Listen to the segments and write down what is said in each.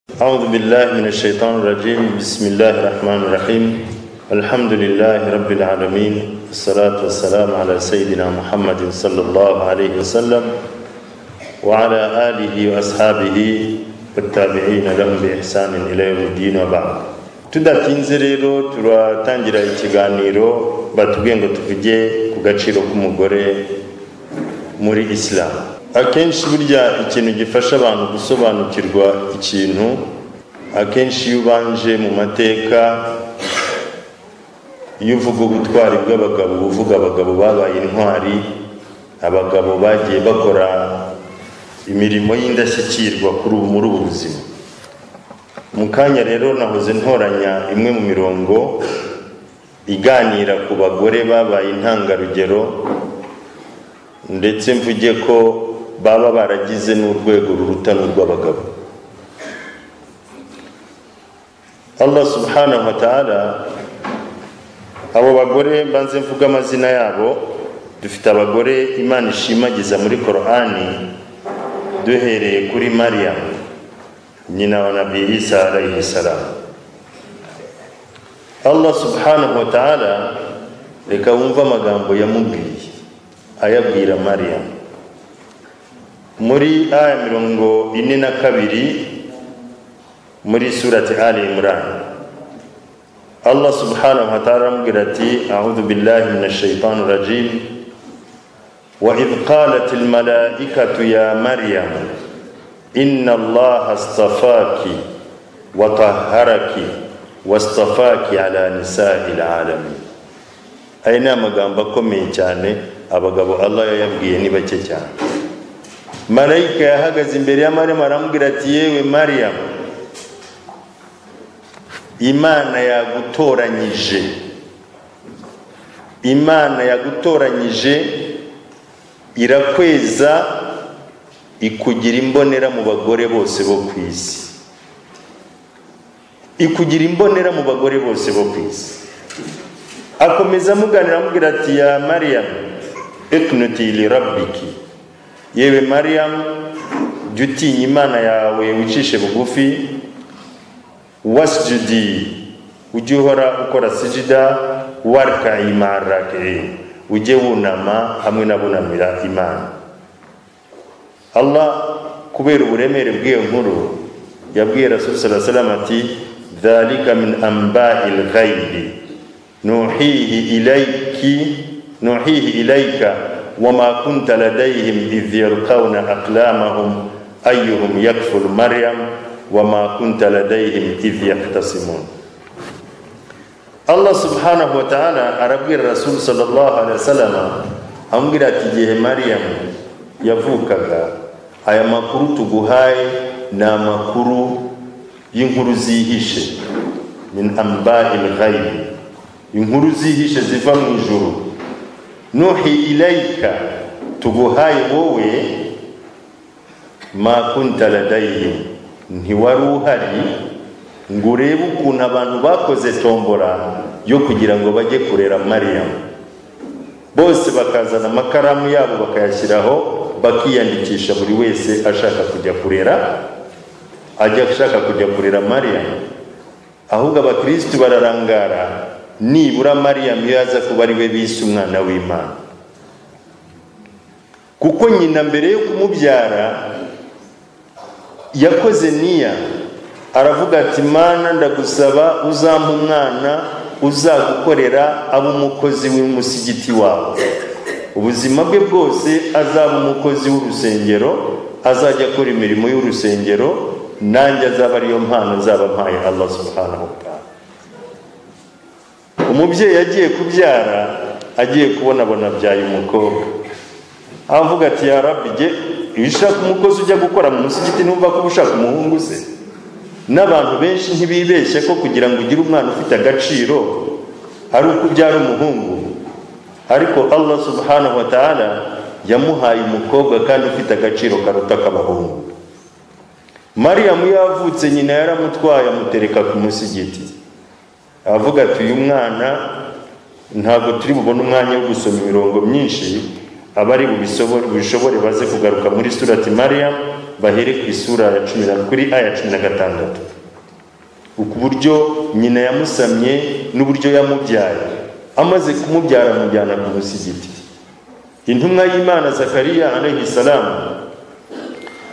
أعوذ بالله من الشيطان الرجيم بسم الله الرحمن الرحيم الحمد لله رب العالمين الصلاة والسلام على سيدنا محمد صلى الله عليه وسلم وعلى آله وأصحابه والتابعين لهم بإحسان إلى يوم الدين وبعد tudatinze rero turatangira ikiganiro batubwiye ngo tuvuge ku gaciro k'umugore muri isilamu akenshi burya ikintu gifasha abantu gusobanukirwa ikintu akenshi iyo ubanje mu mateka iyo uvuga ubutwari bw'abagabo uba uvuga abagabo babaye intwari abagabo bagiye bakora imirimo y'indashyikirwa kuri ubu muri ubu buzima mu kanya rero nahoze ntoranya imwe mu mirongo iganira ku bagore babaye intangarugero ndetse mvuge ko baba baragize n'urwego ruruta n'urw'abagabo allah subhanahu wa ta'ala abo bagore banze mvuga amazina yabo dufite abagore imana ishimagiza muri korani duhereye kuri mariya nyina wa nabi isa alayhi salam allah subhanahu wa ta'ala reka wumve amagambo yamubwiye ayabwira mariya muri aya mirongo ine na kabiri muri surati ali imurani allah subhanahu wa ta'ala aramubwira ati audhu billahi min ashaitani rajim وإذ قالت الملائكة يا مريم إن الله اصطفاك وطهرك واصطفاك على نساء العالمين aya ni amagambo akomeye cyane abagabo allah yayabwiye ni bake cyane marayika yahagaze imbere ya mariyamu aramubwira ati yewe mariyamu imana yagutoranyije imana yagutoranyije irakweza ikugira imbonera mu bagore bose bo ku isi ikugira imbonera mu bagore bose bo ku isi akomeza amuganira amubwira ati ya mariyamu ekunuti lirabiki yewe mariyamu jya utinya imana yawe wicishe bugufi wasijidi ujye uhora ukora sijida warika imarake ujye wunama hamwe n'abunamira imana allah kubera uburemere bw'iyo nkuru yabwiye rasul salamu ati dhalika min ambahi lghaibi nuhihi ilaiki nuhihi ilaika wama kunta ladaihim idh yalqawna aqlamahum ayyuhum yakfur maryam wama kunta ladaihim idh yaktasimun allah subhanahu wa ta'ala arabwira rasul sallallahu alaihi wasallam amubwira ati igihe mariam yavukaga aya makuru tuguhaye ni amakuru y'inkuru zihishe min ambai lghaibi inkuru zihishe ziva mu ijuru nuhi ilayika tuguhaye wowe ma kunta ladayhim ntiwari uhari ngo urebe ukuntu abantu bakoze tombora yo kugira ngo bajye kurera mariyamu bose bakazana amakaramu yabo bakayashyiraho bakiyandikisha buri wese ashaka kujya kurera ajya ashaka kujya kurera mariyamu ahubwo abakirisitu bararangara nibura mariyamu iyo aza kuba ari we bise umwana w'imana kuko nyina mbere yo kumubyara yakoze niya aravuga ati mana ndagusaba uzampa umwana uzagukorera abe umukozi w'umusigiti wawe ubuzima bwe bwose azaba umukozi w'urusengero azajya akora imirimo y'urusengero nanjye azaba ariyo mpano nzaba mpaye allah subhanahu wa ta'ala umubyeyi agiye kubyara agiye kubona abona abyaye umukobwa avuga ati ya rabige iyo ushaka umukozi ujya gukora mu musigiti numva ko uba ushaka umuhungu se n'abantu benshi ntibibeshye ko kugira ngo ugire umwana ufite agaciro ari uko ubyara umuhungu ariko allah subhanahu wa ta'ala yamuhaye umukobwa kandi ufite agaciro karuta ak'abahungu mariyamu yavutse nyina yaramutwaye amutereka ku musigiti avuga ati uyu mwana ntabwo turi bubone umwanya wo gusoma imirongo myinshi abari bubishobore baze kugaruka muri surati mariya bahere ku isura ya cumi na kuri aya cumi na gatandatu uburyo nyina yamusamye n'uburyo yamubyaye amaze kumubyara amujyana ku musigiti intumwa y'imana zakariya salamu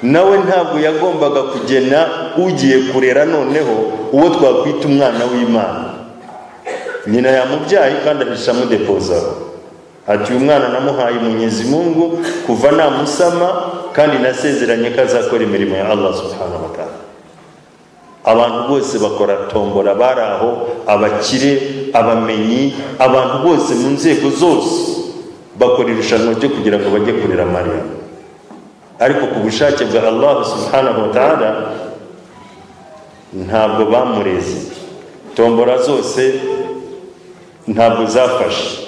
nawe ntabwo yagombaga kugena ugiye kurera noneho uwo twakwita umwana w'imana nyina yamubyaye kandi ahisha amudepozaho ati uyu mwana namuhaye mungu kuva namusama kandi nasezeranye ko azakora imirimo ya allah subhanahu wa ta'ala abantu bose bakora tombora bari aho abakire abamenyi abantu bose mu nzego zose bakora irushanwa ryo kugira ngo bajye kurera mariya ariko ku bushake bwa allah subhanahu wa ta'ala ntabwo bamureze tombora zose ntabwo zafashe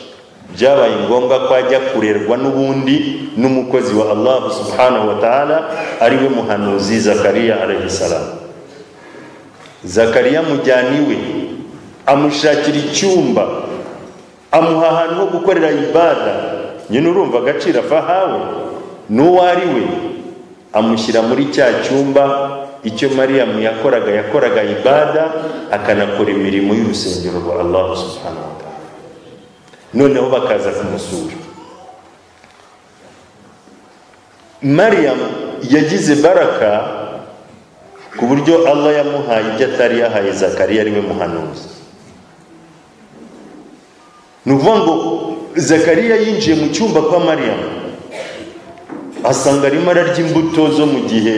byabaye ngombwa ko ajya kurerwa n'ubundi n'umukozi wa allah subhanahu wa ta'ala ari we muhanuzi zakariya arahisaramu zakariya amujyana iwe amushakira icyumba amuha ahantu ho gukorera ibada nyine urumva agaciro afahawe n'uwo ari we amushyira muri cya cyumba icyo mariyamu yakoraga yakoraga ibada akanakora imirimo y'urusengero rwa allah subhanahu wa ta'ala noneho bakaza kumusura mariyamu yagize baraka ku buryo allah yamuhaye ibyo atari yahaye zakariya ariwe muhanuzi ni ukuvuga ngo zakariya yinjiye mu cyumba kwa mariyamu asanga arimo ararya imbuto zo mu gihe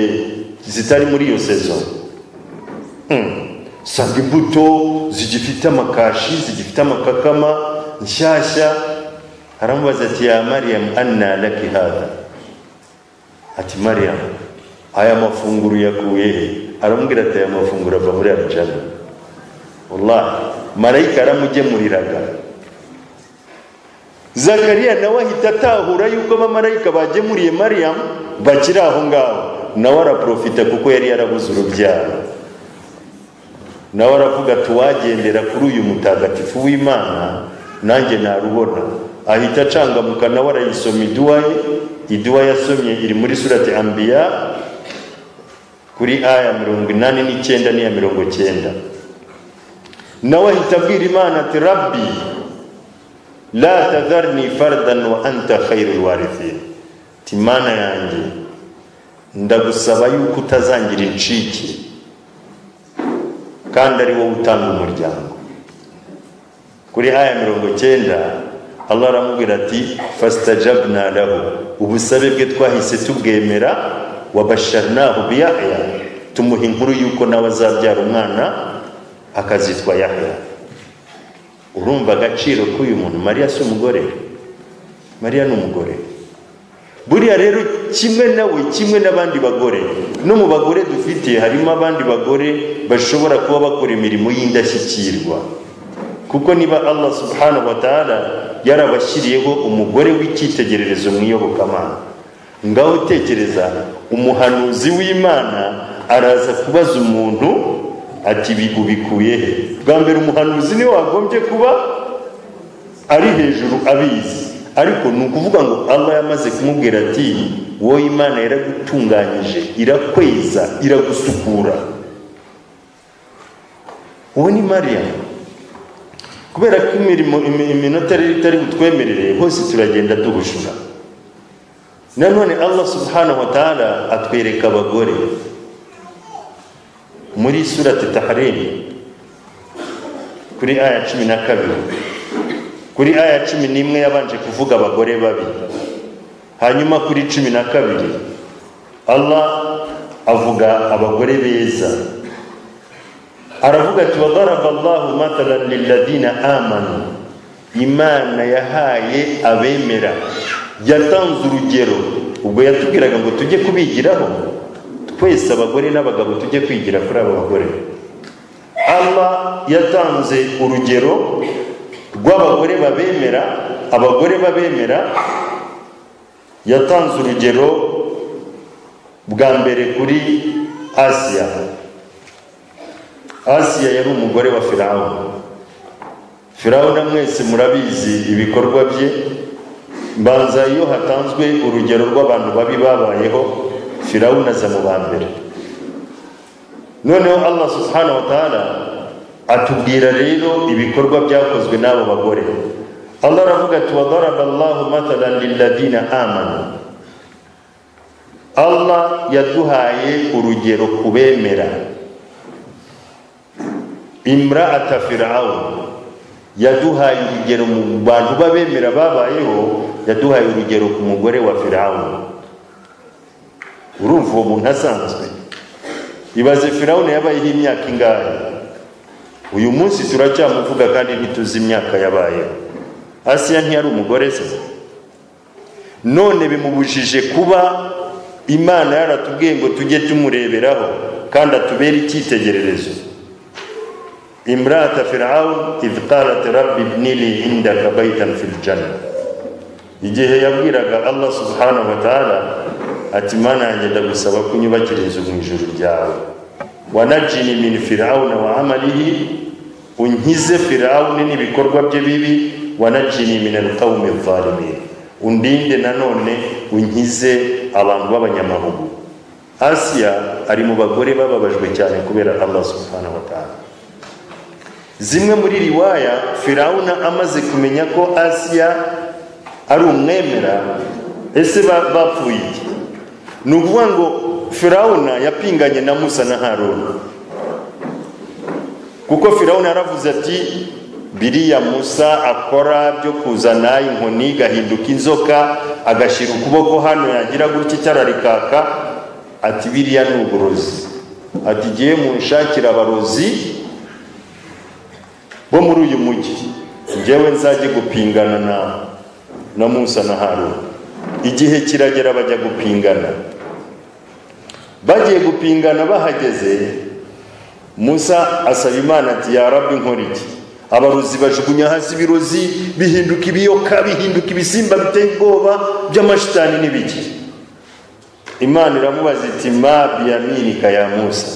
zitari muri iyo sezo usanga imbuto zigifite amakashi zigifite amakakama nshyashya aramubaza ati ya mariyamu anna laki hada ati mariyamu aya mafunguro yakuye he aramubwira ati aya mafunguro ava muri arijana wallahi marayika aramugemuriraga zakariya nawe ahita atahura yuko abamarayika bagemuriye mariyamu bakiri aho ngaho nawe araprofita kuko yari yarabuze urubyaro nawe aravuga ati uwagendera kuri uyu mutagatifu w'imana nanjye narubona ahita acangamuka nawe arayisoma iduwa ye iduwa yasomye iri muri surati ambiya kuri aya mirongo inani n'icyenda n'iya mirongo cyenda nawe ahita abwira imana ati rabbi la tadharni fardan wa anta khairul warithin ati mana yanjye ndagusaba yuko utazangira incike kandi ari wowe utanga umuryango kuri aya mirongo cyenda allah aramubwira ati fastajabna lahu ubusabe bwe twahise tubwemera wabasharnahu biyahya tumuha inkuru yuko nawe azabyara umwana akazitwa yahya urumva agaciro k'uyu muntu mariya si umugore mariya ni umugore buriya rero kimwe nawe kimwe n'abandi bagore no mu bagore dufite harimo abandi bagore bashobora kuba bakora imirimo y'indashyikirwa kuko niba allah subhanahu wa ta'ala yarabashyiriyeho umugore w'icyitegererezo mu iyobokamana ngaho utekereza umuhanuzi w'imana araza kubaza umuntu ati ubikuye he bwa mbere umuhanuzi niwe wagombye kuba ari hejuru abizi ariko ni ukuvuga ngo allah yamaze kumubwira ati wowe imana yaragutunganyije irakweza iragusukura uwo ni mariya kubera ko imirimo iminota rero itari butwemerere hose turagenda duhushura nanone allah subhanahu wa ta'ala atwereka abagore muri surati taharim kuri aya cumi na kabiri kuri aya cumi n'imwe yabanje kuvuga abagore babi hanyuma kuri cumi na kabiri allah avuga abagore beza aravuga ati wadaraba allahu matalan liladina amanu imana yahaye abemera yatanze urugero ubwo yatubwiraga ngo tujye kubigiraho twese abagore n'abagabo tujye kwigira kuri aba bagore allah yatanze urugero rw'abagore babemera abagore babemera yatanze urugero bwa mbere kuri asiya asiya yari umugore wa firawo firawo na mwese murabizi ibikorwa bye mbanza iyo hatanzwe urugero rw'abantu babi babayeho firawuna aza mu ba mbere noneho allah subhanahu wa ta'ala atubwira rero ibikorwa byakozwe n'abo bagore allah aravuga ati wadaraba allahu matalan liladina amanu allah yaduhaye urugero ku bemera imraata firawuni yaduhaye urugero mu bantu b'abemera babayeho yaduhaye urugero ku mugore wa firawuni urumva uwo muntu asanzwe ibaze firawuni yabayeho imyaka ingahe uyu munsi turacyamuvuga kandi ntituzi imyaka yabayeho asiya ntiyari umugore se none bimubujije kuba imana yaratubwiye ngo tujye tumureberaho kandi atubere icyitegererezo imrata firawu idh qalat rabbi ibnili indaka baitan fi ljanna igihe yabwiraga allah subhanahu wa taala ati mana yanjye ndagusaba ko unyubakira inzu mu ijuru ryawe wanajini min firawuna wa amalihi unkize firawuni n'ibikorwa bye bibi wanajini min alqawmi adh-dhalimin undinde nanone unkize abantu b'abanyamahugu asiya ari mu bagore bababajwe cyane kubera allah subhanahu wa ta'ala zimwe muri riwaya firawuna amaze kumenya ko asiya ari umwemera ese bapfuye iki ni ukuvuga ngo firawuna yapinganye na musa na haruna kuko firawuna yaravuze ati biriya musa akora byo kuzana inkoni gahinduka inzoka agashyira ukuboko hano yagira gutya icyara rikaka ati biriya ni uburozi ati igihe munshakira abarozi bo muri uyu mujyi njyewe nzajye gupingana na na musa na haruna igihe kiragera bajya gupingana bagiye gupingana bahageze musa asaba imana ati yarabwe nkora iki abarozi bajugunya hasi ibirozi bihinduka ibiyoka bihinduka ibisimba biteye ubwoba by'amashitani n'ibiki imana iramubaza iti ma biyaminika ya musa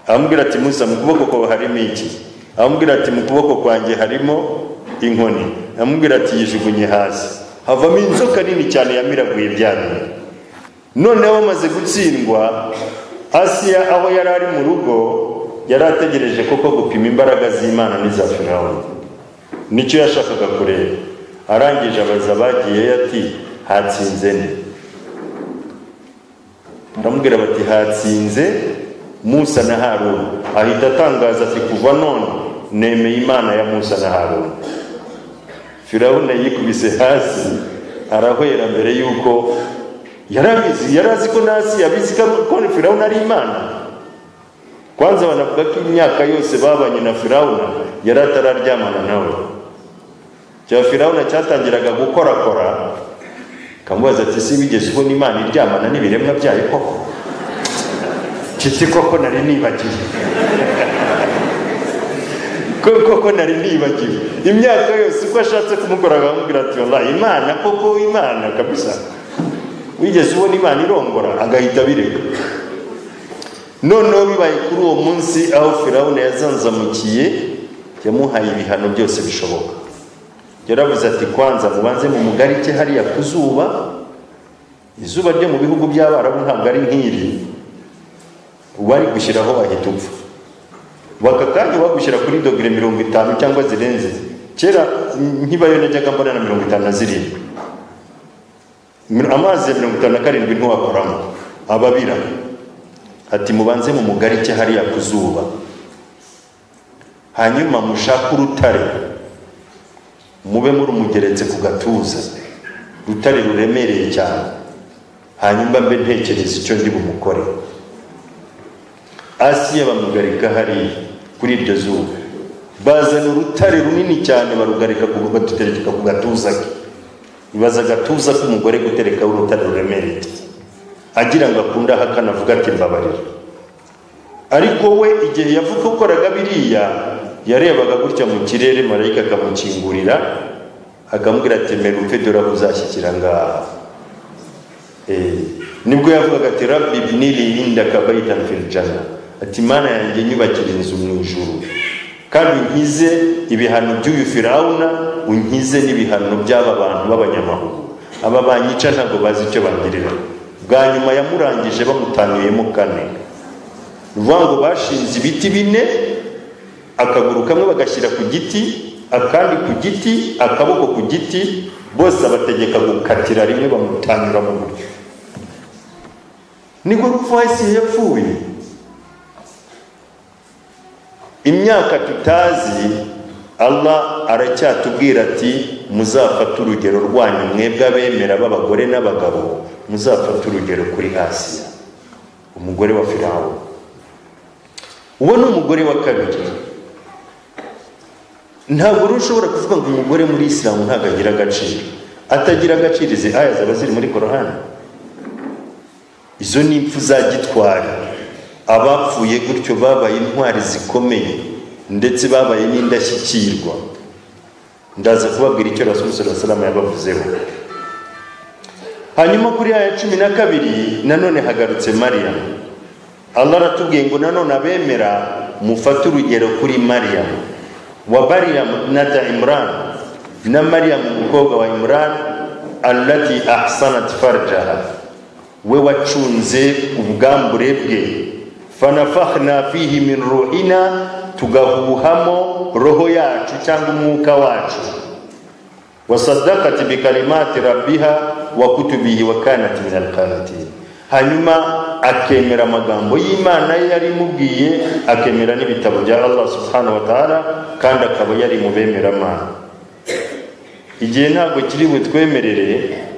aramubwira ati musa mu kuboko kwawe harimo iki amubwira ati mu kuboko kwanjye harimo inkoni amubwira ati yijugunye hasi havamo inzoka nini cyane yamiraguye byabiri noneho bamaze gutsindwa asiya aho yari ari mu rugo yari ategereje koko gupima imbaraga z'imana n'iza firawuni nicyo yashakaga kureba arangije abaza bagiye ati hatsinze nde baramubwira bati hatsinze musa na haruna ahita atangaza ati kuva none nemeye imana ya musa na haruna firawuna yikubise hasi arahwera mbere y'uko yarabizi yarazi ko nasi yabizi ko firawuna ari imana kwanza banavuga ko imyaka yose babanye na firawuna yari atararyamana nawe cya firawuna cyatangiraga gukorakora kamubaza ati si wigeze ubona imana iryamana n'ibiremwa byayo koko kiti koko nari nibagiwe koko nari nibagiwe imyaka yose uko ashatse kumukora akamubwira ati wallahi imana koko imana kabisa wigeze ubona imana irongora agahita abireka noneho bibaye kuri uwo munsi aho firawuna yazanzamukiye yamuhaye ibihano byose bishoboka yaravuze ati kwanza mubanze mu mugarike hariya ku zuba izuba ryo mu bihugu by'abarabu ntabwo ari nk'iri wari gushyiraho wahita upfa baka kanya wagushyira kuri dogere mirongo itanu cyangwa zirenze kera nkibayo najyaga mbona na mirongo itanu na zirindwi amazi ya mirongo itanu na karindwi ntiwakoramo ababira ati mubanze mu mugarike hariya ku zuba hanyuma mushake urutare mube murumugeretse ku gatuza urutare ruremereye cyane hanyuma mbe ntekereza icyo ndi bumukore asiya bamugarika hariya kuri iryo zuba bazana urutare runini cyane barugarika badutereka ku gatuza ke bibaza agatuza k'umugore guterekaho urutare ruremereye agira ngo akunde ahakana avuga ati mbabarira ariko we igihe yavuga ukoraga biriya yarebaga gutya mu kirere marayika akamukingurira akamubwira ati mera upfe dore aho uzashyikira ngaha nibwo yavugaga ati rabbi ibnili indaka baitan fil janna ati mana yanjye nyubakira inzu mu ijuru kandi unkize ibihano by'uyu firawuna unkize n'ibihano by'aba bantu b'abanyamahuru aba banyica ntabwo bazi icyo bangirira bwa nyuma yamurangije bamutanuyemo kane ni ukuvuga ngo bashinze ibiti bine akaguru kamwe bagashyira ku giti akandi ku giti akaboko ku giti bose abategeka gukatira rimwe bamutanyura mu buryo niko rupfu hasi yapfuye imyaka tutazi allah aracyatubwira ati muzafate urugero rwanyu mwebwe abemera b'abagore n'abagabo muzafate urugero kuri hasi umugore wa firawo uwo ni umugore wa kabiri ntabwo rero ushobora kuvuga ngo umugore muri isilamu ntabwo agira agaciro atagira agaciro izi aya zaba ziri muri korahani izo ni impfu za gitwari abapfuye gutyo babaye intwari zikomeye ndetse babaye n'indashyikirwa ndaza kubabwira icyo rasulusura salama yabavuzeho hanyuma kuri ya cumi na kabiri nanone hagarutse mariya allah aratubwiye ngo nanone abemera mufate urugero kuri mariya wa bariyamu nada imurani na mariyamu umukobwa wa imurani allati ahsanat farjaha we wacunze ubwambure bwe fanafahna fihi min ruhina tugahuhamo roho yacu cyangwa umwuka wacu wasadakati bikalimati rabbiha wa kutubihi wa kanat min alqanitin hanyuma akemera amagambo y'imana ye yari imubwiye akemera n'ibitabo bya allah subhanahu wa ta'ala kandi akaba yari mu bemeramana igihe ntabwo kiri butwemerere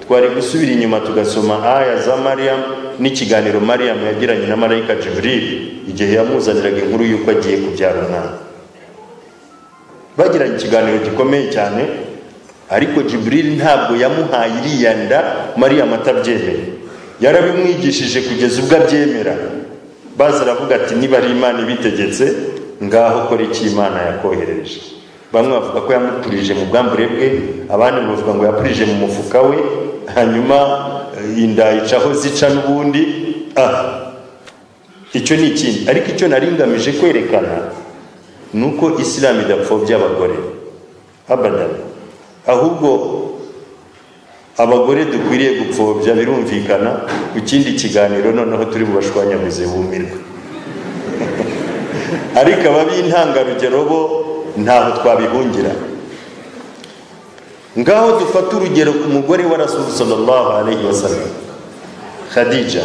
twari gusubira inyuma tugasoma aya za mariyamu n'ikiganiro mariyamu yagiranye na marayika jiburiri igihe yamuzaniraga inkuru y'uko agiye kubyara umwana bagiranye ikiganiro gikomeye cyane ariko jiburiri ntabwo yamuhaye iriya nda mariyamu atabyemeye yarabimwigishije kugeza ubwo abyemera baza aravuga ati niba ari imana ibitegetse ngaho kora icyo imana yakoherereje bamwe bavuga ko yamupurije mu bwambure bwe abandi bavuga ngo yapurije mu mufuka we hanyuma inda icaho zica n'ubundi icyo ni ikindi ariko icyo nari ngamije kwerekana ni uko isilamu idapfobya abagore abadani ahubwo abagore dukwiriye gupfobya birumvikana ku kindi kiganiro noneho turi bubashwanyaguze bumirwe ariko abab'intangarugero bo ntaho twabihungira ngaho dufate urugero ku mugore wa rasulu sallallahu alayhi wa sallam khadija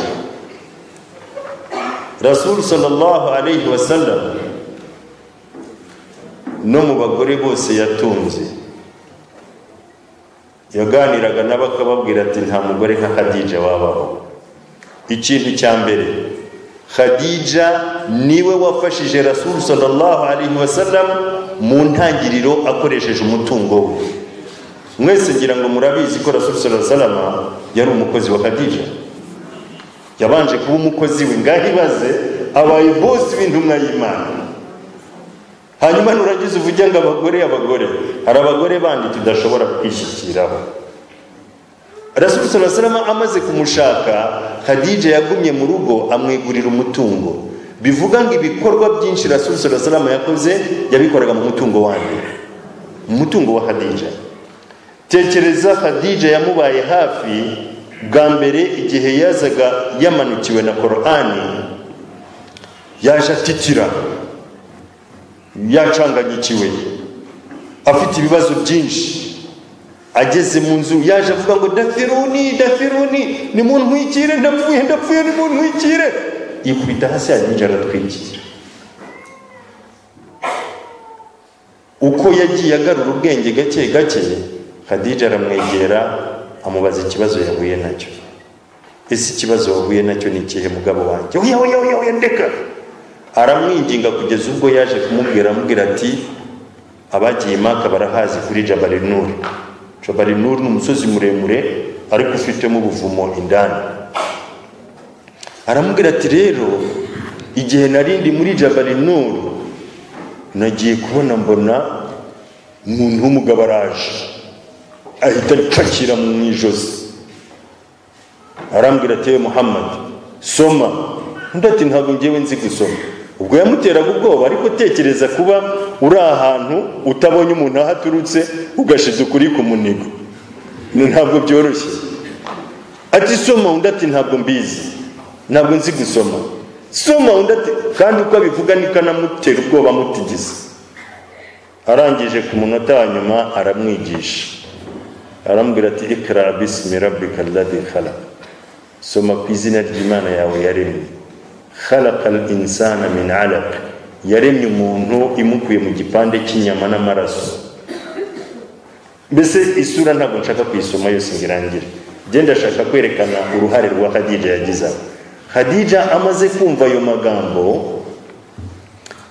rasulu sallallahu alayhi wa sallam no mu bagore bose yatunze yaganiraga nabo akababwira ati nta mugore nka khadija wabaho ikintu cya mbere khadija niwe wafashije rasulu sallallahu alayhi wa sallam mu ntangiriro akoresheje umutungo we mwese ngira ngo murabizi ko rasulu sala salama yari umukozi wa khadija yabanje kuba umukozi we ngaho ibaze abaye bosi w'intumwa y'imana hanyuma nuragize uvuge ngo abagore abagore hari abagore bandi tudashobora kwishyikiraho rasulu sala salama amaze kumushaka khadija yagumye mu rugo amwigurira umutungo bivuga ngo ibikorwa byinshi rasulu sala salama yakoze yabikoraga mu mutungo wandi mu mutungo wa khadija tekereza hadija yamubaye hafi bwa mbere igihe yazaga yamanukiwe na korani yaje atikira yacanganyikiwe afite ibibazo byinshi ageze mu nzu yaje avuga ngo dafiruni dafiruni nimuntwikire ndapfuye ndapfuye nimuntwikire yikubita hasi yanyinjira aratwikira uko yagiye agarura ubwenge gake gake hadija aramwegera amubaza ikibazo yahuye nacyo ese ikibazo wahuye nacyo ni ikihe mugabo wanjye oya oya oya oya ndeka aramwinginga kugeza ubwo yaje kumubwira amubwira ati abagiye maka barahazi kuri jabari nuri jabari nuri ni umusozi muremure ariko ufitemo ubuvumo indani aramubwira ati rero igihe narindi muri jabari nuru nagiye kubona mbona umuntu w'umugabo araje ahita aripakira mu ijosi arambwira ati muhammad soma undi ati ntabwo ngewe nzi gusoma ubwo yamuteraga ubwoba ariko tekereza kuba uri ahantu utabonye umuntu aho aturutse ugashize ukuri ku munigo ntabwo byoroshye ati soma undi ati ntabwo mbizi ntabwo nzi gusoma soma undi ati kandi uko abivuga niko anamutera ubwoba amutigiza arangije ku munota wa nyuma aramwigisha arambwira ati ikara bisimi rabbika alladi khalaqa soma ku izina ry'imana yawe yaremye khalaqa al insana min alaq yaremye umuntu imukuye mu gipande cy'inyama n'amaraso mbese isura ntabwo nshaka kuyisoma yose ngo irangire njye ndashaka kwerekana uruhare rwa hadija yagize aho hadija amaze kumva ayo magambo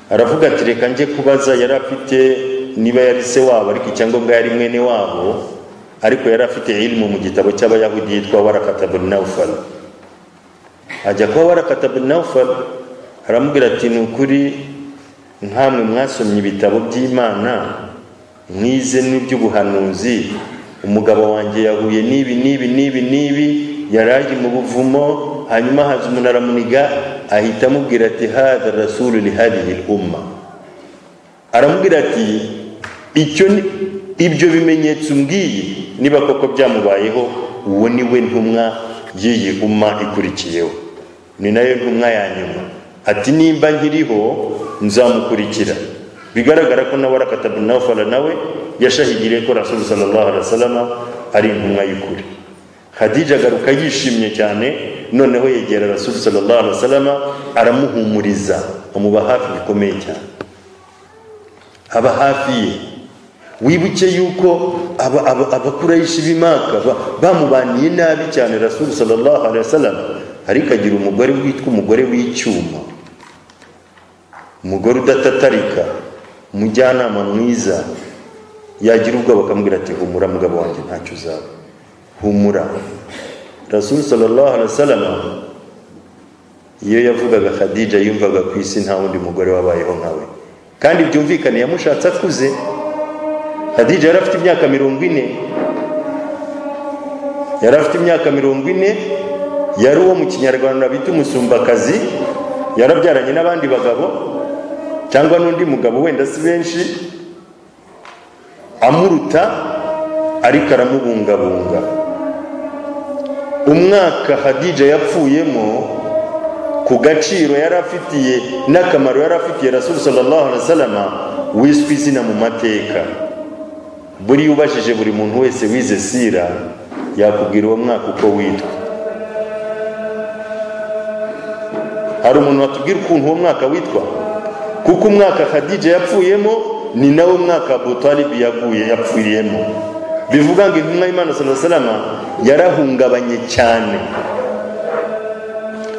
aravuga ati reka njye kubaza yari afite niba yari se wabo ariko icyangombwa yari mwene wabo ariko yari afite ilimu mu gitabo cy'abayahudi yitwa warakatabuni nawufari ajya kuba warakatabuni nawufari aramubwira ati ni ukuri nkamwe mwasomye ibitabo by'imana mwize n'iby'ubuhanuzi umugabo wanjye yahuye n'ibi n'ibi n'ibi n'ibi yari ari mu buvumo hanyuma haza umuntu aramuniga ahita amubwira ati hada rasuru lihadihi umma aramubwira ati icyo ni ibyo bimenyetso umbwiye niba koko byamubayeho uwo ni we ntumwa y'iyi umma ikurikiyeho ni nayo ntumwa ya nyuma ati nimba nkiriho nzamukurikira bigaragara ko nawe arakatabu nawufara nawe yashahigiriye ko rasulu sallallahu alaihi wasallam ari intumwa y'ukuri hadija agaruka yishimye cyane noneho yegera rasulu sallallahu alaihi wasallam aramuhumuriza amuba hafi bikomeye cyane aba hafi ye wibuke yuko abakurayishi b'imaka bamubaniye nabi cyane rasulu sallallahu alaihi wasallam ariko agira umugore witwa umugore w'icyuma umugore udatatarika umujyanama mwiza yagira ubwoba akamubwira ati humura mugabo wanjye ntacyo uzaba humura rasulu sallallahu alaihi wasallam iyo yavugaga khadija yumvaga ku isi nta wundi mugore wabayeho nkawe kandi byumvikane yamushatse akuze khadija yari afite imyaka mirongo ine yari afite imyaka mirongo ine yari uwo mu kinyarwanda bita umusumbakazi yarabyaranye n'abandi bagabo cyangwa n'undi mugabo wenda si benshi amuruta ariko aramubungabunga umwaka hadija yapfuyemo ku gaciro yari afitiye n'akamaro yari afitiye rasuru sallallahu alaihi wasallam wiswe izina mu mateka buri ubajije buri muntu wese wize sira yakubwira uwo mwaka uko witwa hari umuntu watubwira ukuntu uwo mwaka witwa kuko umwaka khadija yapfuyemo ni nawo mwaka abutalibi yaguye yapfiriyemo bivuga ngo intumwa y'imana sala salama yarahungabanye cyane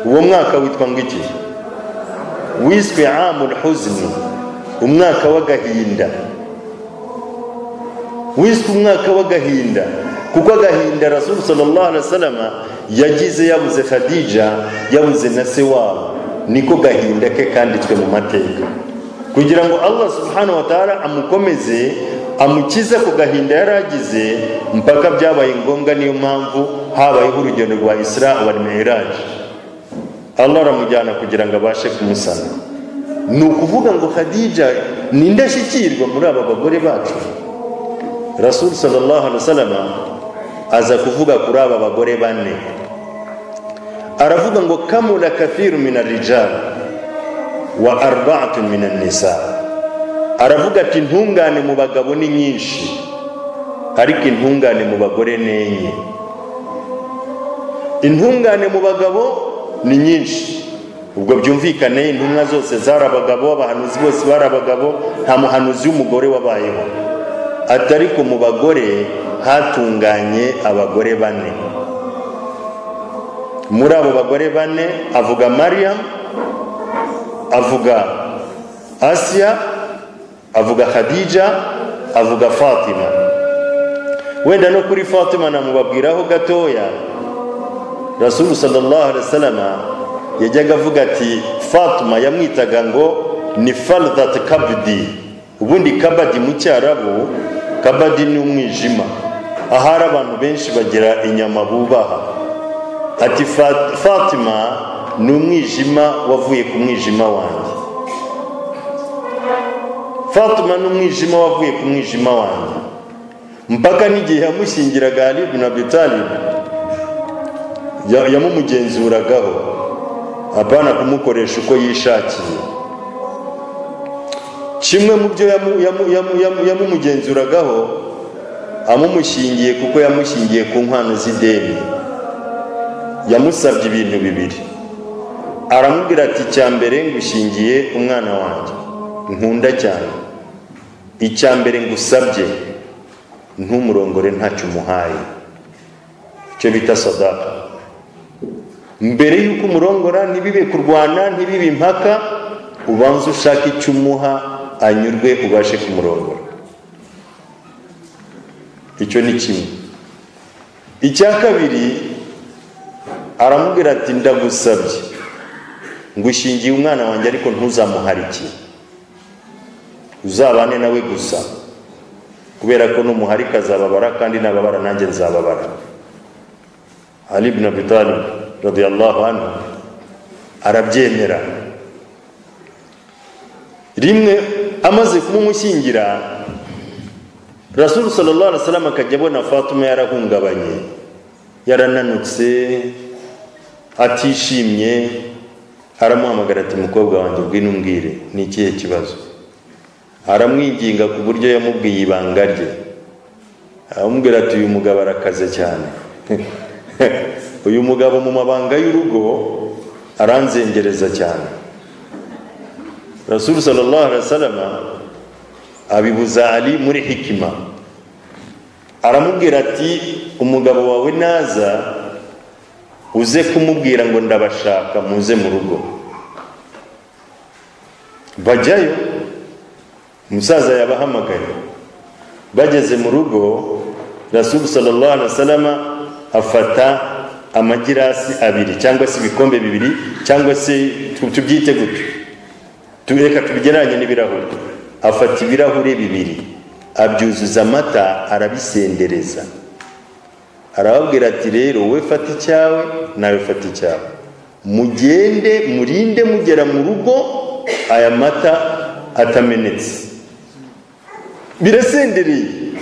uwo mwaka witwa ngo iki wiswe amul huzni umwaka w'agahinda wiswe umwaka w'agahinda kuko agahinda rasulu sallallahu alaihi wasallam yagize yabuze khadija yabuze na se wabo niko gahinda ke kanditswe mu mateka kugira ngo allah subhanahu wa ta'ala amukomeze amukize ku gahinda yari agize mpaka byabaye ngombwa niyo mpamvu habayeho urugendo rwa isra wal mi'raj allah aramujyana kugira ngo abashe kumusana ni ukuvuga ngo khadija ni indashyikirwa muri aba bagore bacu rasul sallallahu alaihi wasallam aza kuvuga kuri aba bagore bane aravuga ngo kamula kathiru min arijali wa arba'atun min nisa aravuga ati intungane mu bagabo ni nyinshi ariko intungane mu bagore ni enye intungane mu bagabo ni nyinshi ubwo byumvikane intumwa zose zari abagabo abahanuzi bose bari abagabo nta muhanuzi w'umugore wabayeho atari ko mu bagore hatunganye abagore bane muri abo bagore bane avuga mariam avuga asiya avuga khadija avuga fatima wenda no kuri fatima namubabwiraho gatoya rasulu sallallahu alaihi wasallam yajyaga avuga ati fatima yamwitaga ngo ni fardat kabdi ubundi kabadi mu cyarabu kabadi ni umwijima ahari abantu benshi bagira inyama bubaha ati fatima ni umwijima wavuye ku mwijima wanjye fatima ni umwijima wavuye ku mwijima wanjye mpaka n'igihe yamushyingiraga ali ibn abi talib yamumugenzuragaho apana kumukoresha uko yishakiye kimwe mu byo yamu- yamu- yamu- yamu- yamumugenzuragaho amumushingiye kuko yamushingiye ku nkwano z'ideni yamusabye ibintu bibiri aramubwira ati icya mbere ngushingiye umwana wanjye nkunda cyane icya mbere ngusabye ntumurongore ntacyo umuhaye icyo bita sadaka mbere y'uko umurongora ntibibe kurwana ntibibe impaka ubanza ushaka icyo umuha anyurwe ubashe kumurongora icyo ni kimwe icya kabiri aramubwira ati ndagusabye ngushingiye umwana wanjye ariko ntuzamuharikire uzabane nawe gusa kubera ko n'umuharika azababara kandi nababara nanjye nzababara ali ibn abi talib radiyallahu anhu arabyemera rimwe amaze kumumushyingira rasulu sallallahu alaihi wasallam akajya abona fatuma yarahungabanye yarananutse atishimye aramuhamagara ati mukobwa wanjye ubwine umbwire ni ikihe kibazo aramwinginga ku buryo yamubwiye ibanga rye aramubwira ati uyu mugabo arakaze cyane uyu mugabo mu mabanga y'urugo aranzengereza cyane rasulu sallallahu alaihi wasallam abibuza ali muri hikima aramubwira ati umugabo wawe naza uze kumubwira ngo ndabashaka muze mu rugo bajyayo umusaza yabahamagaye bageze mu rugo rasulu sallallahu alaihi wasallam afata amagirasi abiri cyangwa se ibikombe bibiri cyangwa se tu- tubyite gutyo tureka tubigereranye n'ibirahuri afata ibirahure bibiri abyuzuza amata arabisendereza arababwira ati rero wowe fata icyawe nawe fata icyawe mugende murinde mugera mu rugo aya mata atamenetse birasendereye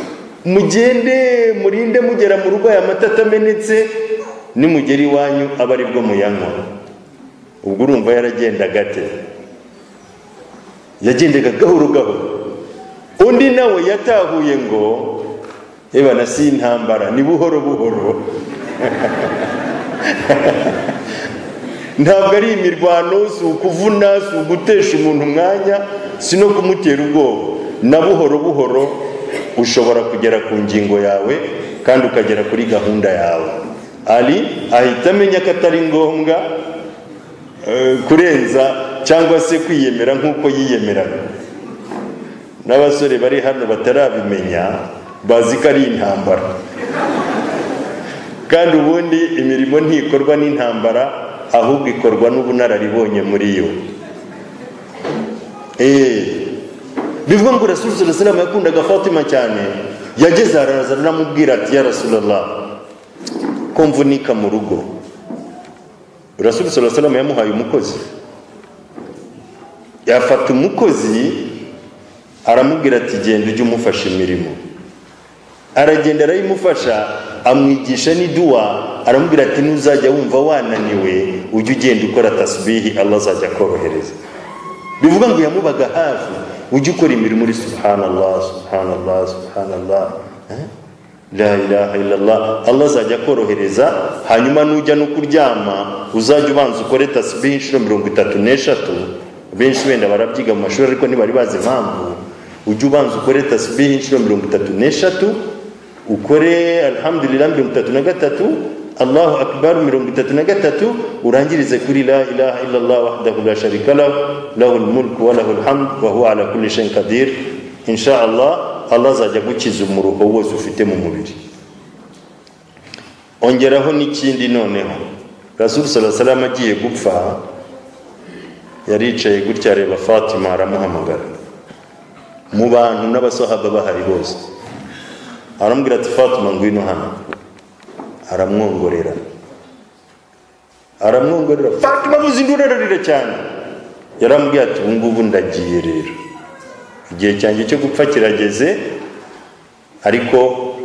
mugende murinde mugera mu rugo aya mata atamenetse nimugera iwanyu aba ari bwo muyanywa ubwo urumva yaragendaga ate yagendaga gahoro gahoro undi nawe yatahuye ngo ebana si intambara ni buhoro buhoro ntabwo ari imirwano si ukuvuna si ugutesha umuntu umwanya si no kumutera ubwoba na buhoro buhoro ushobora kugera ku ngingo yawe kandi ukagera kuri gahunda yawe ari ahita amenya ko atari ngombwa eh, kurenza cyangwa se kwiyemera nk'uko yiyemeraga n'abasore bari hano batarabimenya bazi ko ari intambara kandi ubundi imirimo ntikorwa n'intambara ahubwo ikorwa n'ubunararibonye muri yo Eh, bivuga ngo rasulullah sallallahu yakundaga fatima cyane yageze araraza aramubwira ati ya rasulullah ko mvunika mu rugo rasulullah sallallahu yamuhaye umukozi yafata umukozi aramubwira ati genda ujye umufasha imirimo aragenda arayimufasha amwigisha n'iduwa aramubwira ati ntuzajya wumva wananiwe ujye ugenda ukora tasbihi allah azajya akorohereza bivuga ngo yamubaga hafi ujye ukora imirimo uri subhanallah subhanallah subhanallah eh? la ilaha illallah allah azajya akorohereza hanyuma nujya no kuryama uzajya ubanza ukore tasbihi inshuro mirongo itatu n'eshatu benshi wenda barabyiga mu mashuri ariko ntibari bazi impamvu ujye ubanza ukore tasbihi inshuro mirongo itatu n'eshatu ukore alhamdulillah mirongo itatu na gatatu allahu akbar mirongo itatu na gatatu urangirize kuri la ilaha illallah wahdahu la sharika lahu lahu almulku wa lahu alhamd wa huwa ala kulli shayin qadir insha allah allah azajya agukiza umuruho wose ufite mu mubiri ongeraho n'ikindi noneho rasul sallallahu alaihi wasallam agiye gupfa yaricaye gutya areba fatima aramuhamagara mu bantu n'abasahaba bahari bose aramubwira ati fatima ngwino hano aramwongorera aramwongorera fatima muzindi urararira cyane yaramubwiye ati ubu ngubu ndagiye rero igihe cyanjye cyo gupfa kirageze ariko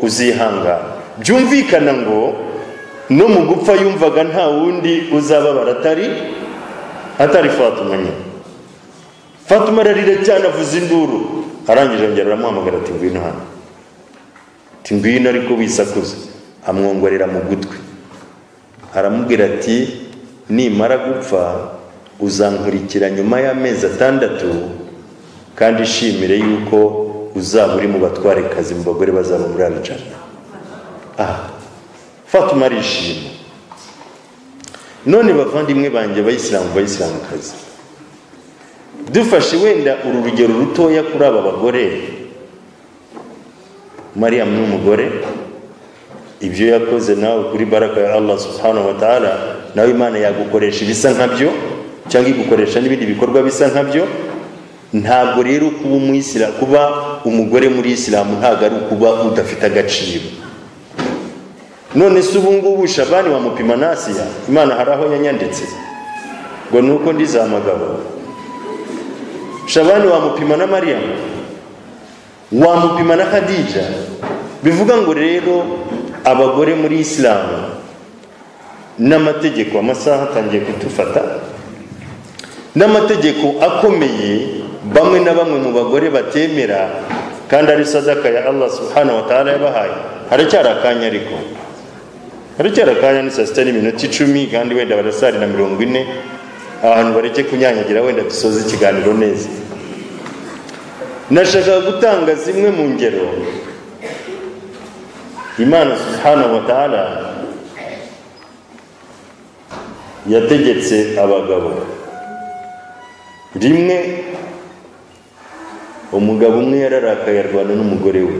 uzihangana byumvikana ngo no mu gupfa yumvaga nta wundi uzababara atari atari fatima nyine fatuma ararira cyane avuza induru arangije arongera aramuhamagara ati ngwino hano ati ngwino ariko wisakuza amwongorera mu gutwi aramubwira ati nimara gupfa uzankurikira nyuma y'amezi atandatu kandi ishimire yuko uzaba uri mu batware kazi mu bagore bazaba muri arijana aha fatuma arishima none bavandimwe banjye abayisilamu bayisilamukazi dufashe wenda uru rugero rutoya kuri aba bagore mariya n'umugore ibyo yakoze nawe kuri baraka ya allah subhanahu wa ta'ala nawe imana yagukoresha ibisa nkabyo cyangwa igukoresha n'ibindi bikorwa bisa nkabyo ntabwo rero kuba umuyisilamu kuba umugore muri isilamu ntabwo ari ukuba udafite agaciro none se ubu ngubu shabani wamupima nasiya imana hari aho yanyanditse ngo ni uko ndi za mugabo shabani wamupima na mariyamu wamupima na kadija bivuga ngo rero abagore muri isilamu n'amategeko amasaha atangiye kutufata n'amategeko akomeye bamwe na bamwe mu bagore batemera kandi ari sadaka ya allah subhanahu wa ta'ala yabahaye haracyari akanya ariko haracyari akanya ni saa sita n'iminota icumi kandi wenda barasari na mirongo ine abantu bareke kunyanyagira wenda dusoze ikiganiro neza nashakaga gutanga zimwe mu ngero imana subhanahu wa ta'ala yategetse abagabo rimwe umugabo umwe yararakaye arwana n'umugore we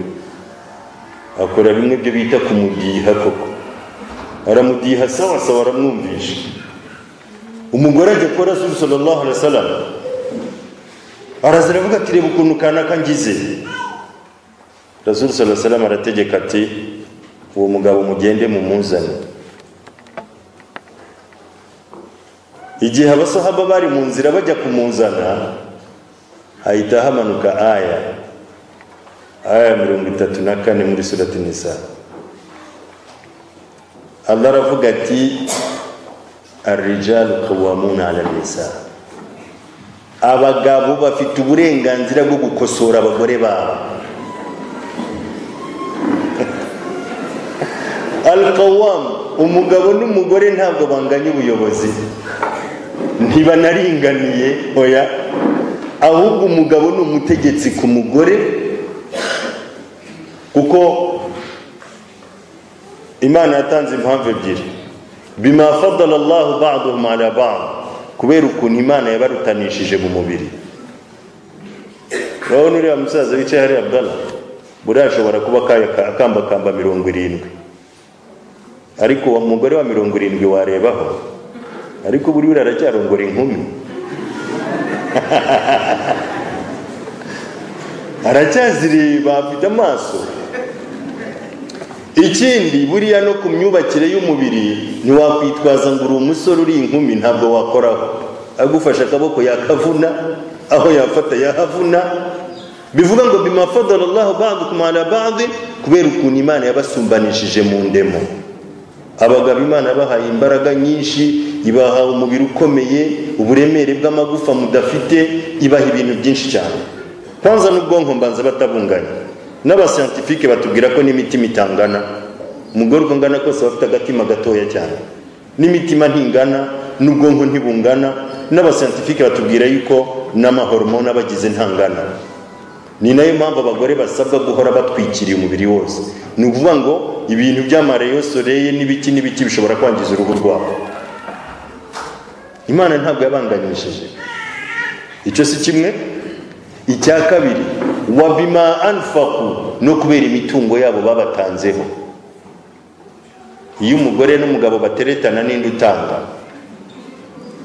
akora bimwe byo bita kumudiha koko aramudiha sawa sawa aramwumvisha umugore ajya kuba rasulu sallallahu alaihi wasallam araza aravuga ati reba ukuntu kanaka ngize rasulu sallallahu alaihi wasallam arategeka ati uwo mugabo mugende mumuzane igihe abasahaba bari mu nzira bajya kumuzana hahita hamanuka aya aya ya mirongo itatu na kane muri surati nisa allah aravuga ati arijalu kawamuna ala nisa abagabo bafite uburenganzira bwo gukosora abagore babo alkawamu umugabo n'umugore ntabwo banganya ubuyobozi ntibanaringaniye oya ahubwo umugabo ni umutegetsi ku mugore kuko imana yatanze impamvu ebyiri bima fadala allahu baduhum ala bad kubera ukuntu imana yabarutanishije mu mubiri urabona uriya musaza wicaye hariya abdala buriya ashobora kuba akambakamba mirongo irindwi ariko uwo mugore wa mirongo irindwi warebaho ariko buri buriya aracyarongora inkumi aracyazireba afite amaso ikindi buriya no ku myubakire y'umubiri ntiwakwitwaza ngo uri umusore uri inkumi ntabwo wakoraho agufashe akaboko yakavuna aho yafata yahavuna bivuga ngo bimafadarallaho badukum ala badi kubera ukuntu imana yabasumbanishije mu ndemo abagabo imana bahaye imbaraga nyinshi ibaha umubiri ukomeye uburemere bw'amagufa mudafite ibaha ibintu byinshi cyane kwanza n'ubwonko mbanza batabunganya n'abasiyantifike batubwira ko n'imitima itangana umugore uko ungana kose bafite agatima gatoya cyane n'imitima ntingana n'ubwonko ntibungana n'abasiyantifike batubwira yuko n'amahoromone abagize ntangana ni nayo mpamvu abagore basabwa guhora batwikiriye umubiri wose ni ukuvuga ngo ibintu by'amareyo soreye n'ibiki n'ibiki bishobora kwangiza uruhu rwabo imana ntabwo yabanganyishije icyo si kimwe icya kabiri wa bima anfaku no kubera imitungo yabo babatanzeho iyo umugore n'umugabo bateretana n'indi utanga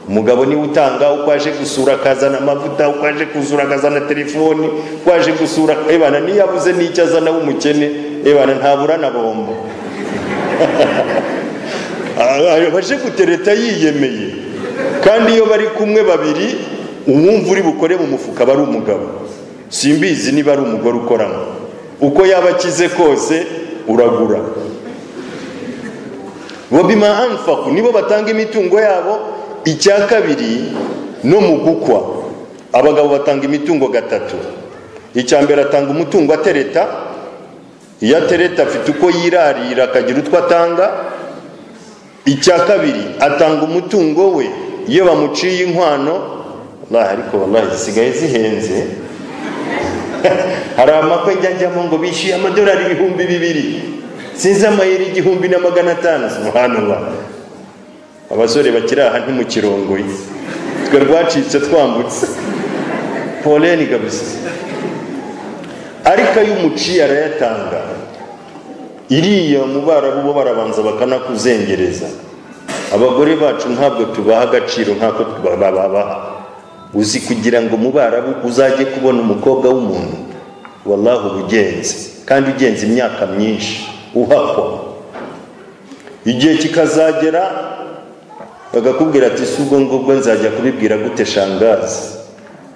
umugabo niwe utanga uko aje gusura akazana amavuta uko aje kuzura akazana telefoni uko aje gusura ebana niyo abuze n'icyo azana w'umukene ebana ntabura na bombo baje gutereta yiyemeye kandi iyo bari kumwe babiri uwumva uri bukore mu mufuka aba ari umugabo simbizi niba ari umugore ukoramo uko yaba akize kose uragura bobima anfaku nibo batanga imitungo yabo icya kabiri no mu gukwa abagabo batanga imitungo gatatu icya mbere atanga umutungo atereta iyo atereta afite uko yirarira akagira utwo atanga icya kabiri atanga umutungo we iyo bamuciye inkwano wallahi ariko wallahi zisigaye zihenze hari amakwe njya njyamo ngo bishyuye amadolari ibihumbi bibiri sinzi amayeri igihumbi na magana atanu subhanallah abasore bakiri aha ntimukirongoye twe rwacitse twambutse poleni kabisa ariko iyo umuciye arayatanga iriya mu barabu bo barabanza bakanakuzengereza abagore bacu ntabwo tubaha agaciro nk'ako babaha uzi kugira ngo mu barabu uzajye kubona umukobwa w'umuntu wallahi uba ugenze kandi ugenze imyaka myinshi uhakwa igihe kikazagera bagakubwira ati si ubwo ngubwo nzajya kubibwira gute shangazi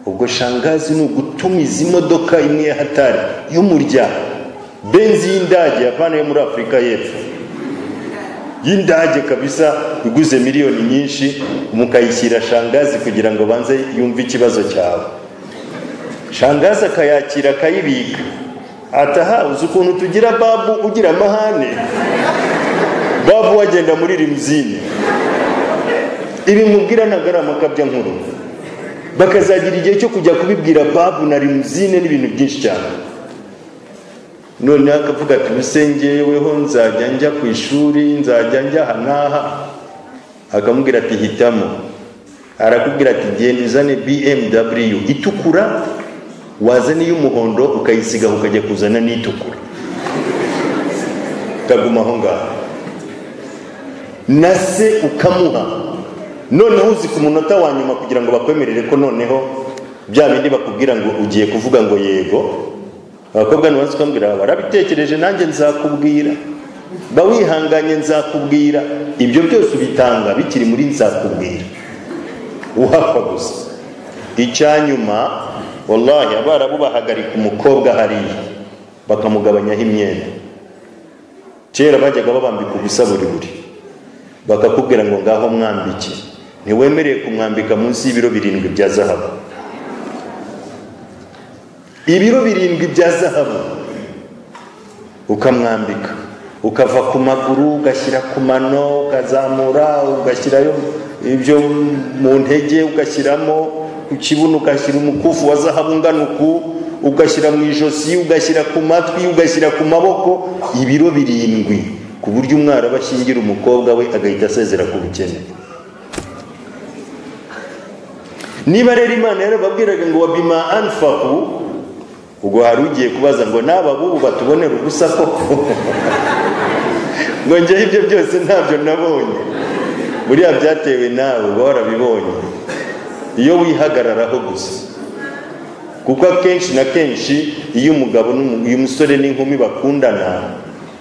ubwo shangazi ni ugutumiza imodoka imwe ya hatari y'umurya benzi y'indage yapana yo muri afurika y'epfo y'indage kabisa iguze miliyoni nyinshi mukayishyira shangazi kugira ngo banze yumve ikibazo cyawe shangazi akayakira akayibika ataha uzi ukuntu tugira babu ugira amahane babu wagenda muri rimuzine ibi mubwira ntagara amakabya nkuru bakazagira igihe cyo kujya kubibwira babu na rimuzine n'ibintu byinshi cyane noneho akavuga ati musengeweho nzajya njya ku ishuri nzajya njya aha n'aha akamubwira ati hitamo arakubwira ati genda uzane bmw itukura wazana iy'umuhondo ukayisigaho ukajya kuzana n'itukura ukaguma aho ngaho na se ukamuha noneho uzi ku munota wa nyuma kugira ngo bakwemerere ko noneho bya bindi bakubwira ngo ugiye kuvuga ngo yego abakobwa ntibanze ukambwira warabitekereje nanjye nzakubwira ba wihanganye nzakubwira ibyo byose ubitanga bikiri muri nzakubwira uhapfa gusa icya nyuma wallahi abarabu bahagarika umukobwa hariya bakamugabanyaho imyenda kera bajyaga babambika ubusa buri buri bakakubwira ngo ngaho mwambike ntiwemereye kumwambika munsi y'ibiro birindwi bya zahabu ibiro birindwi bya zahabu ukamwambika ukava ku maguru ugashyira ku mano ukazamura ugashyirayo ibyo mu ntege ugashyiramo ku kibuno ugashyira umukufu wa zahabu ungana uku ugashyira mu ijosi ugashyira ku matwi ugashyira ku maboko ibiro birindwi ku buryo umwaraba ashyingira umukobwa we agahita asezera ku bukene niba rero imana yarababwiraga ngo wabima anfaku ubwo hari ugiye kubaza ngo n'aba bubu batubonera ubusa koko ngo njyeho ibyo byose ntabyo nabonye buriya byatewe nawe uba warabibonye iyo wihagararaho gusa kuko akenshi na kenshi iyo umugabo uyu musore n'inkumi bakundana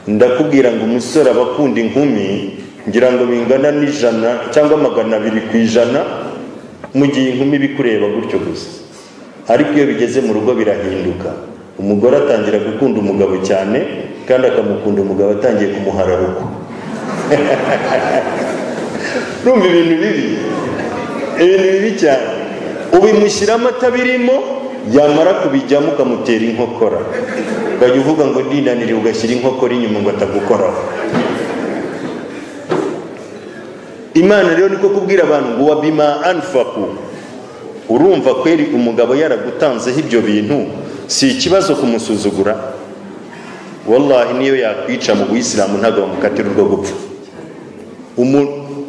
ndakubwira ngo umusore aba akunda inkumi ngira ngo bingana n'ijana cyangwa magana abiri ku ijana mu gihe inkumi bikureba gutyo gusa ariko iyo bigeze mu rugo birahinduka umugore atangira gukunda umugabo cyane kandi akamukunda umugabo atangiye kumuhara rugo rumva ibintu bibi ibintu bibi cyane ubimushyira amata birimo yamara kubijyamo ukamutera inkokora ukajya uvuga ngo ndinanire ugashyira inkokora inyuma ngo atagukoraho imana rero niko kubwira abantu ngo wabima anfaku urumva kweri umugabo yaragutanzeho ibyo bintu si ikibazo kumusuzugura wallahi niyo yakwica mu buyisilamu ntabwo bamukatira urwo gupfa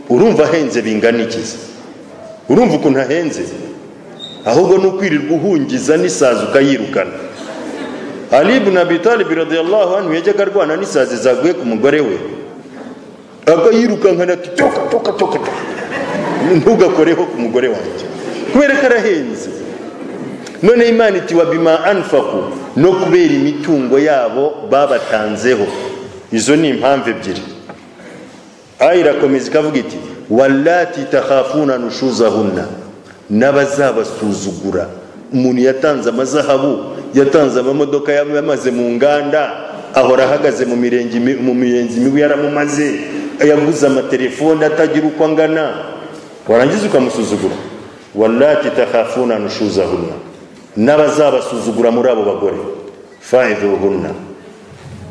urumva ahenze bingana ikiza urumva ukuntu ahenze ahubwo ni ukwirirwa uhungiza n'isazi ukayirukana ali ibn abi talib radiyallahu anhu yajyaga arwana n'isazi zaguye ku mugore we akayirukankana ati toka toka toka ntugakoreho ku mugore wanjye kubera ko arahenze noneho imana iti wa bima anfaku no kubera imitungo yabo babatanzeho izo ni impamvu ebyiri aya irakomeza ikavuga iti wallati takhafuna nushuzahunna n'abazabasuzugura umuntu yatanze amazahabu yatanze amamodoka yamaze mu nganda ahora ahagaze mu mirenge mu mirenzi mibi yaramumaze yaguze amatelefone atagira uko angana warangiza ukamusuzugura wallati takhafuna nushuzahunna n'abazabasuzugura muri abo bagore faidhuhunna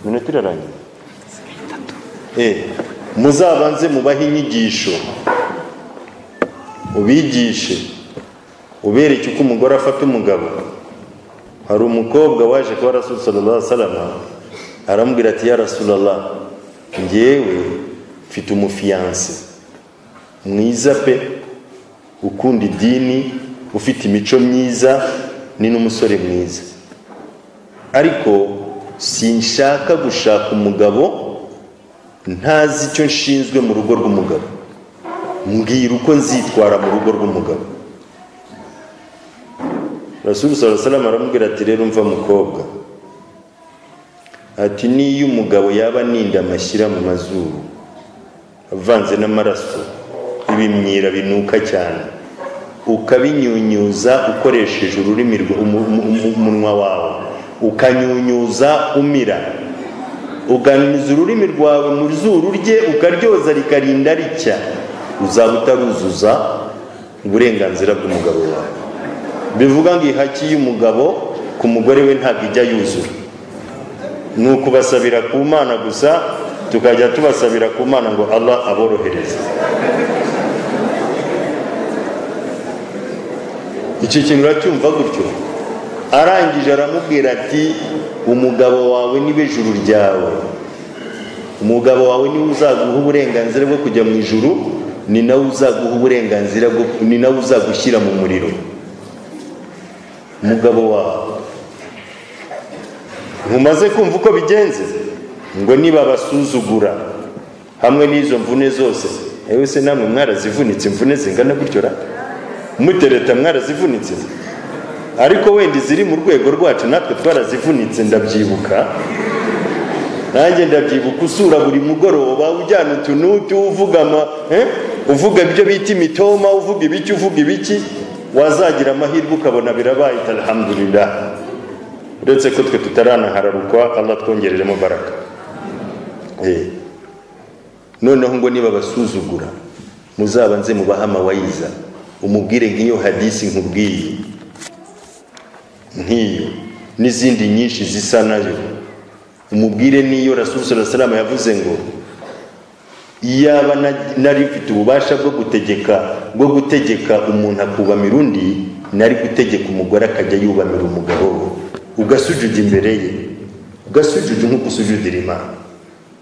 minota irarangiye Eh, muzabanze mubahe inyigisho ubigishe ubereke uko umugore afata umugabo hari umukobwa waje kwa rasul sallallahu alaihi wasallam aramubwira ati ya rasulallah njyewe mfite umufiyanse mwiza pe ukunda idini ufite imico myiza ni n'umusore mwiza ariko sinshaka gushaka umugabo ntazi icyo nshinzwe mu rugo rw'umugabo mbwira uko nzitwara mu rugo rw'umugabo rasulu salamu aramubwira ati rero mva mukobwa ati niyo umugabo yaba aninda amashyira mu mazuru avanze n'amaraso ibimyira binuka cyane ukabinyunyuza ukoresheje ururimi rwa- umu- umu- umu- umunwa wawe ukanyunyuza umira uganiza ururimi rwawe mu zuru rye ukaryoza rikarinda ricya uzaba utaruzuza uburenganzira bw'umugabo wawe bivuga ngo ihaki y'umugabo ku mugore we ntabwo ijya yuzura ni ukubasabira ku mana gusa tukajya tubasabira ku mana ngo allah aborohereze icyo kintu uracyumva gutyo arangije aramubwira ati umugabo wawe niwe juru ryawe umugabo wawe niwe uzaguha uburenganzira bwo kujya mu ijuru ni nawe uzaguha uburenganzira bwo ni nawe uzagushyira mu muriro umugabo wawe ntumaze kumva uko bigenze ngo nibabasuzugura hamwe n'izo mvune zose ewe se namwe mwarazivunitse imvune zingana gutyo ra mutereta mwarazivunitse ariko wenda iziri mu rwego rwacu natwe twarazivunitse ndabyibuka nanjye ndabyibuka usura buri mugoroba ujyana utu n'utu uvuga ama eh? uvuga ibyo bita imitoma uvuga ibiki uvuga ibiki wazagira amahirwe ukabona birabaye alhamdulillah uretse ko twe tutaranahararukwa allah twongereremo baraka Eh. noneho ngo niba basuzugura muzabanze mubahe amawayiza umubwire nk'iyo hadisi nkubwiye nk'iyo n'izindi nyinshi zisa nayo umubwire n'iyo rasul salama yavuze ngo iyaba na- nari mfite ububasha bwo gutegeka bwo gutegeka umuntu akubamira undi nari gutegeka umugore akajya yubamira umugabo we ugasujuda imbere ye ugasujuda nk'uko usujudira imana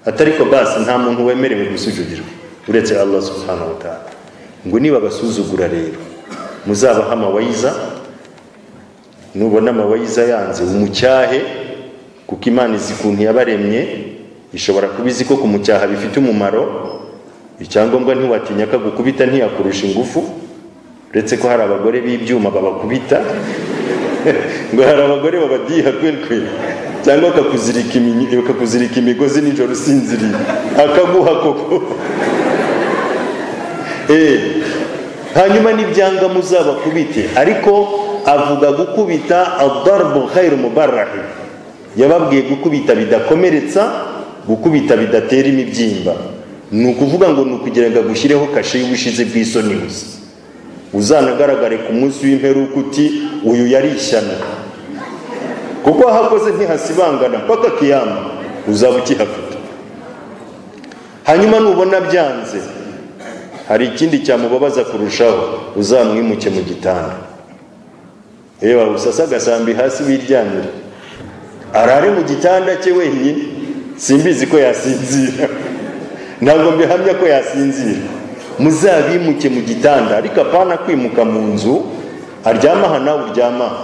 atariko basi nta muntu wemerewe gusujudirwa uretse allah subhanahu wa ta'ala ngo niba basuzugura rero muzabaha amawayiza nubona amawayiza yanze umucyahe kuko imana izi ukuntu yabaremye ishobora kuba izi ko kumucyaha bifite umumaro icyangombwa ntiwatinya akagukubita ntiyakurusha ingufu uretse ko hari abagore b'ibyuma babakubita ngo hari abagore babadiha kwelkwe cyangwa akakuzirika iminyi- akakuzirika imigozi nijoro usinziriye akaguha koko Eh, hanyuma n'ibyanga muzabakubite ariko avuga gukubita adarbu khairu mubarahi yababwiye gukubita bidakomeretsa gukubita bidatera imibyimba ni ukuvuga ngo ni ukugira ngo agushyireho kashe y'ubushize bw'isoni gusa uzanagaragare ku munsi w'imperuka uti uyu yari ishyano kuko ahakoze ntihasibangana mpaka kiyama uzaba ukihafite hanyuma nubona byanze hari ikindi cyamubabaza kurushaho uzamwimuke mu gitanda yewe wawusasa agasambi hasi wiryamira arare mu gitanda cye wenyine simbizi ko yasinzira ntabwo mbihamya ko yasinzira muzabimuke mu gitanda ariko apana kwimuka mu nzu aryama aha nawe uryama aha.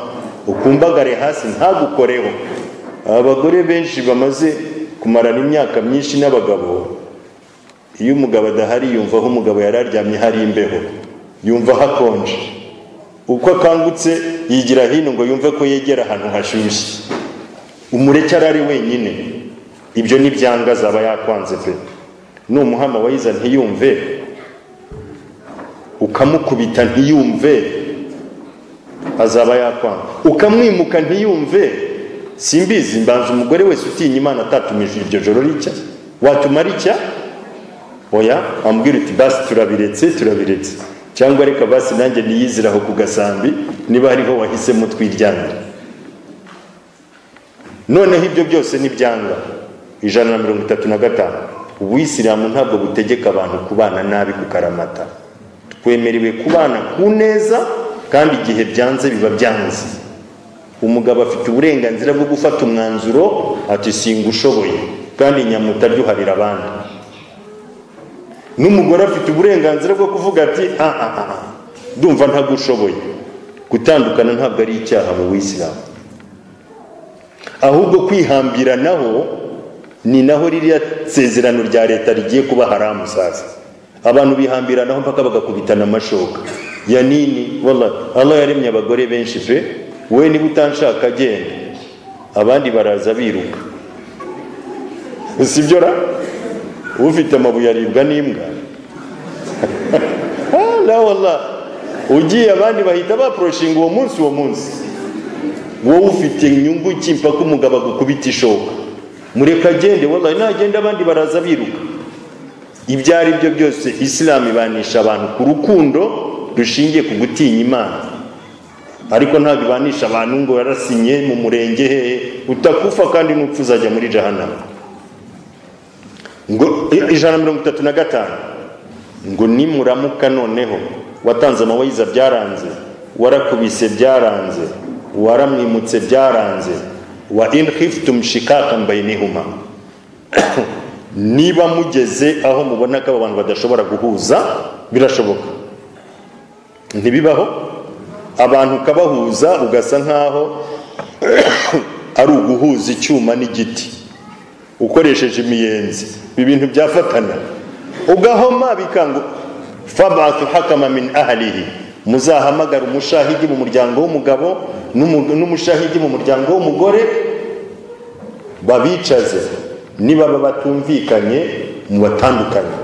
ukumbagare hasi ntagukoreho abagore benshi bamaze kumarana imyaka myinshi n'abagabo iyo umugabo adahari yumva aho umugabo yari aryamye hari imbeho yumva hakonje uko akangutse yigira hino ngo yumve ko yegera ahantu hashyushye umureke arari wenyine ibyo ni byanga azaba yakwanze pe numuhama wayiza ntiyumve ukamukubita ntiyumve azaba yakwanga ukamwimuka ntiyumve simbizi mbanza umugore wese utinya imana atatumije iryo joro ricya watumara icya oya ambwira uti basi turabiretse turabiretse cyangwa reka basi nanjye niyizire aho ku gasambi niba hariho wahisemo twiryamire noneho ibyo byose ni byanga ijana na mirongo itatu na gatanu ubuyisilamu ntabwo butegeka abantu kubana nabi kukaramata twemerewe kubana ku neza kandi igihe byanze biba byanze umugabo afite uburenganzira bwo gufata umwanzuro ati singa ushoboye kandi nyamuta aryoharira abandi n'umugore afite uburenganzira bwo kuvuga ati aha aha ndumva ntabwo ushoboye gutandukana ntabwo ari icyaha mu buyisilamu ahubwo kwihambira naho ni naho ririya sezerano rya leta rigiye kuba haramu sasa abantu bihambiranaho mpaka bagakubitana amashoka ya nini wala Allah yaremye abagore benshi pe we niba utanshaka genda abandi baraza biruka sibyo ra ufite amabuye aribwa n'imbwa la wala ugiye abandi bahita baproshinga uwo munsi uwo munsi wowe ufite inyungu ki mpaka umugabo agukubita ishoka mureka agende wala nagenda abandi baraza biruka ibyo ari byo byose isilamu ibanisha abantu ku rukundo rushingiye ku gutinya imana ariko ntabwo ibanisha abantu ngo yarasinye mu murenge hehe utakufa kandi n'upfu uzajya muri jahanama ngo ijana na mirongo itatu na gatanu ngo nimuramuka noneho watanze amawayiza byaranze warakubise byaranze waramwimutse byaranze wa in khiftum shikaka bainihuma niba mugeze aho mubona ko abantu badashobora guhuza birashoboka ntibibaho abantu ukabahuza ugasa nkaho ari uguhuza icyuma n'igiti ukoresheje imiyenzi ibi bintu byafatana ugahoma bikangu fabatu hakama min ahlihi muzahamagara umushahidi mu muryango w'umugabo n'umushahidi mu muryango w'umugore babicaze nibaba batumvikanye mubatandukanye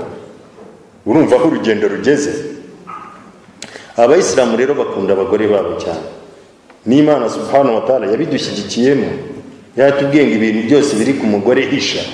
urumva aho urugendo rugeze abayisilamu rero bakunda abagore babo cyane n'imana subhanahu wa ta'ala yabidushyigikiyemo yatubwiye ngo ibintu byose biri ku mugore hisha